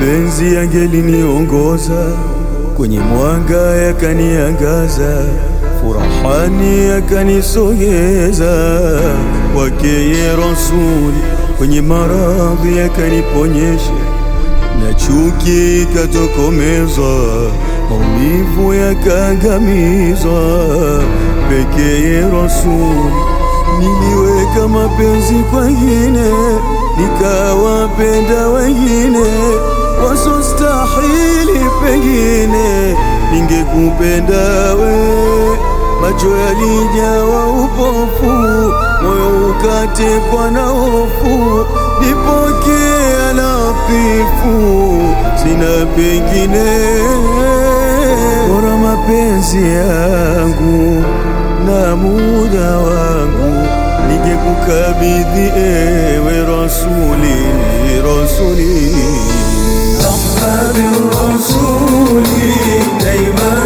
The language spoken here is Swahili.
mapenzi yangeliniongoza kwenye mwanga yakaniangaza, furahani yakanisogeza kwakeye Rasuli, kwenye maradhi yakaniponyesha, na chuki ikatokomezwa, maumivu yakaangamizwa, pekeye Rasuli niliweka mapenzi kwengine, nikawapenda wengine wasostahili, pengine ningekupenda we. Macho yalijawa upofu, moyo ukatekwa na hofu, nipokea latifu, sina pengine, bora mapenzi yangu na muda wangu ningekukabidhi ewe Rasuli, Rasuli أحباب الرسول دايما